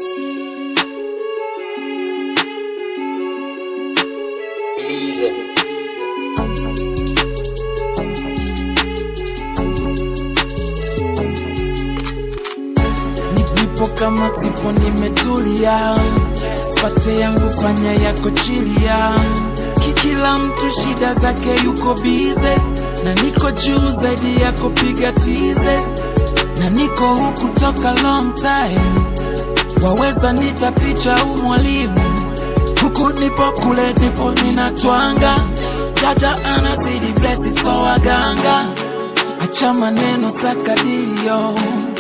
Nipo kama sipo nimetulia, sipate yangu fanya yako chilia. Kikila mtu shida zake yuko bize, na niko juu zaidi yako piga tize, na niko huku toka long time, waweza nita ticha au mwalimu, huku nipo kule nipo ninatwanga, jaja anazidi blesi so waganga, acha maneno sakadirio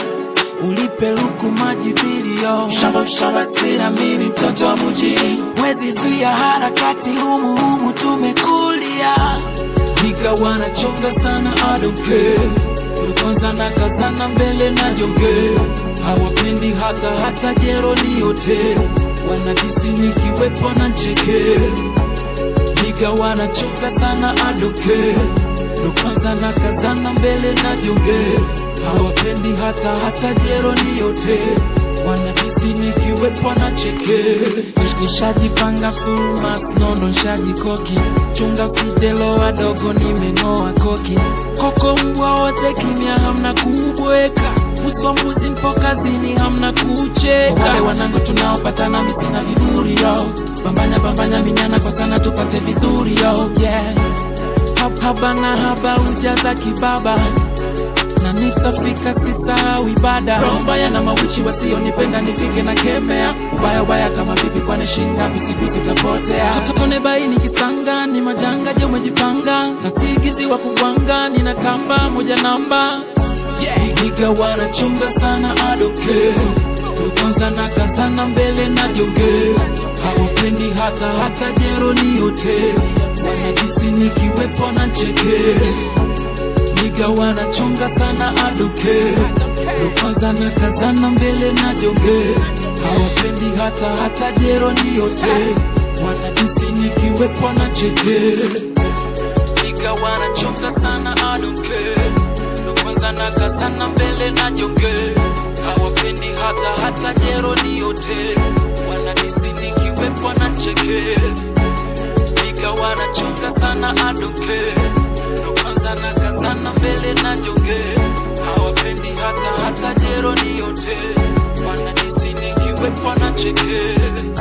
ulipe luku maji bilio shamba shamba sina mimi mtoto wa mjini wezi zuia harakati humu humu tumekulia niga wanachonga sana adoke kwanza na kazana mbele na joge hawapendi hata hata jero ni yote wanadisi nikiwepo na ncheke niga wanachoka sana adoke ndo kwanza na kazana mbele na joge hawapendi hata hata jero ni yote wanadisi nikiwepo na cheke nishajipanga full mass nondo nshajikoki chunga usitelo wadogo nimeng'oa koki koko mbwa wote kimya hamna kubweka uswa mbuzi mpo kazini hamna kucheka wale wanangu tunaopatana misina viburi yo bambanya bambanya minyana kwa sana tupate vizuri yo yeah Hab- haba na haba ujaza kibaba na nitafika sisahau ibada roho mbaya na mawichi wasionipenda nifike na kemea ubaya ubaya kama vipi kwani shingapi siku sitapotea totone baini kisanga ni majanga je umejipanga na sigizi wa kuvanga ninatamba moja namba yeah. Niga wanachunga sana adoke kwanza na kazana mbele na joge hawapendi hata hata jero ni yote wanajisi nikiwepo na cheke niga wanachonga sana adoke ndo kwanza na kazana mbele na joge hawapendi hata hata jero ni yote wanadisi nikiwepo na cheke niga wanachonga sana adoke ndo kwanza na kazana mbele na joge hawapendi hata hata jero ni yote wanadisi nikiwepo na cheke niga wanachonga sana adoke ndo kwanza na kazana mbele na joge hawapendi hata hata jero ni yote wanadisi nikiwepo na cheke